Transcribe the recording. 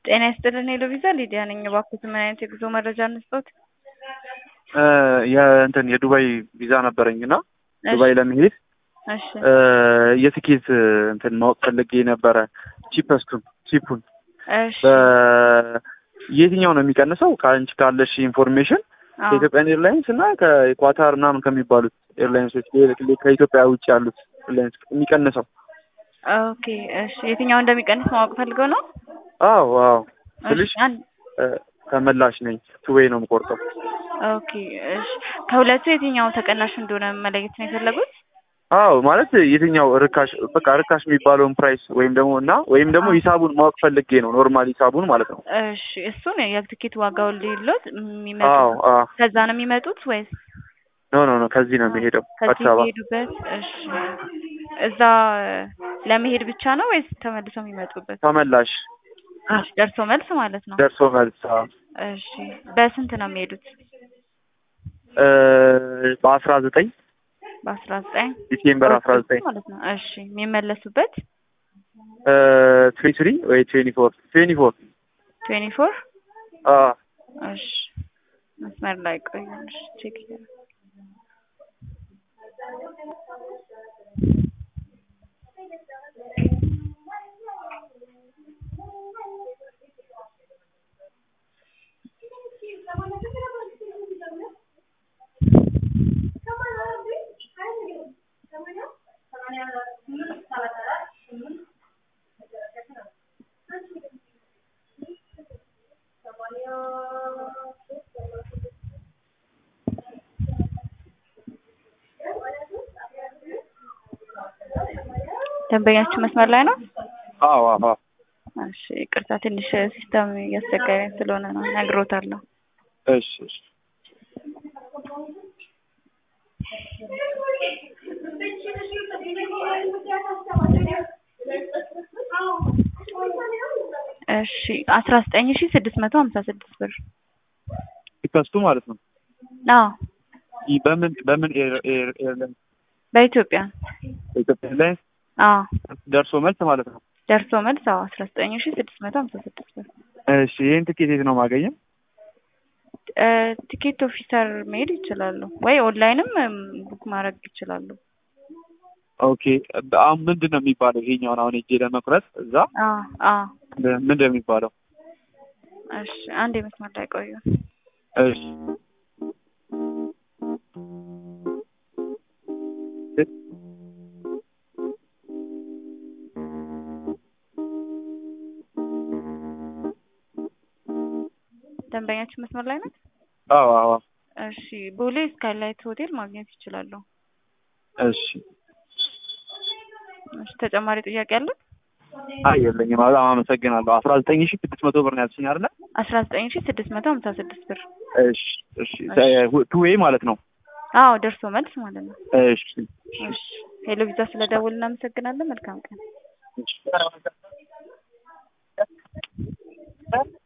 ጤና ይስጥልን ሄሎ ቪዛ ሊዲያ ነኝ። እባክዎት ምን አይነት የጉዞ መረጃ እንስጥዎት? የእንትን የዱባይ ቪዛ ነበረኝ እና ዱባይ ለመሄድ እሺ የትኬት እንትን ማወቅ ፈልጌ ነበረ። ቺፐስቱን ቺፑን እሺ የትኛው ነው የሚቀንሰው? ከአንቺ ካለሽ ኢንፎርሜሽን አዎ። ከኢትዮጵያን ኤርላይንስ እና ከኳታር ምናምን ከሚባሉት ኤርላይንሶች ከኢትዮጵያ ውጭ ያሉት ኤርላይንስ የሚቀንሰው? ኦኬ እሺ የትኛው እንደሚቀንስ ማወቅ ፈልገው ነው? አዎ አዎ እሺ ስልሽ አንድ እ፣ ተመላሽ ነኝ ቱዌይ ነው የምቆርጠው። ኦኬ እሺ ከሁለቱ የትኛው ተቀናሽ እንደሆነ መለየት ነው የፈለጉት? አዎ ማለት የትኛው ርካሽ በቃ ርካሽ የሚባለውን ፕራይስ ወይም ደግሞ እና ወይም ደግሞ ሂሳቡን ማወቅ ፈልጌ ነው ኖርማል ሂሳቡን ማለት ነው። እሺ እሱን የትኬት ዋጋውን ሊሎት አዎ የሚመጡት አዎ ከዛ ነው የሚመጡት ወይስ ኖ ኖ ኖ ከዚህ ነው የሚሄደው ከዚህ አዲስ አበባ የሚሄዱበት? እሺ እዛ ለመሄድ ብቻ ነው ወይስ ተመልሰው የሚመጡበት? ተመላሽ እሺ ደርሶ መልስ ማለት ነው። ደርሶ መልስ አዎ። እሺ በስንት ነው የሚሄዱት? እ፣ በአስራ ዘጠኝ በአስራ ዘጠኝ ዲሴምበር አስራ ዘጠኝ ማለት ነው። እሺ የሚመለሱበት ትሪ ትሪ ወይ ትዌንቲ ፎር ትዌንቲ ፎር ትዌንቲ ፎር አዎ እሺ መስመር ላይ ቆዩ። እሺ ቼክ እያደረኩ ደንበኛችሁ መስመር ላይ ነው? አዎ አዎ እሺ ይቅርታ ትንሽ ሲስተም እያስቸገረኝ ስለሆነ ነው ነግሮታለሁ። እሺ እሺ እሺ አስራ ዘጠኝ ሺ ስድስት መቶ ሀምሳ ስድስት ብር ቲከስቱ ማለት ነው። አዎ ይህ በምን በምን ኤር ኤር ኤርላይንስ በኢትዮጵያ በኢትዮጵያ ኤርላይንስ አዎ ደርሶ መልስ ማለት ነው። ደርሶ መልስ አዎ አስራ ዘጠኝ ሺ ስድስት መቶ ሀምሳ ስድስት ብር እሺ ይህን ትኬት የት ነው ማገኘው? እ፣ ቲኬት ኦፊሰር መሄድ ይችላሉ ወይ ኦንላይንም እም፣ ቡክ ማድረግ ይችላሉ። ኦኬ አሁን ምንድን ነው የሚባለው? ይሄኛውን አሁን ሄጄ ለመቁረጥ እዛ አዎ አዎ ምንድን ነው የሚባለው? እሺ አንድ የመስመር ላይ ቆዩ። እሺ ደንበኛችሁ መስመር ላይ ናት? አዎ አዎ እሺ ቦሌ ስካይላይት ሆቴል ማግኘት ይችላሉ። እሺ እሺ ተጨማሪ ጥያቄ አለ? አይ የለኝም። በጣም አመሰግናለሁ። አስራ ዘጠኝ ሺህ ስድስት መቶ ብር ነው ያልሽኝ አይደለ? አስራ ዘጠኝ ሺ ስድስት መቶ ሀምሳ ስድስት ብር እሺ እሺ ቱ ዌይ ማለት ነው። አዎ ደርሶ መልስ ማለት ነው። እሺ እሺ ሄሎ ቪዛ ስለደውል እናመሰግናለን። መልካም ቀን። እሺ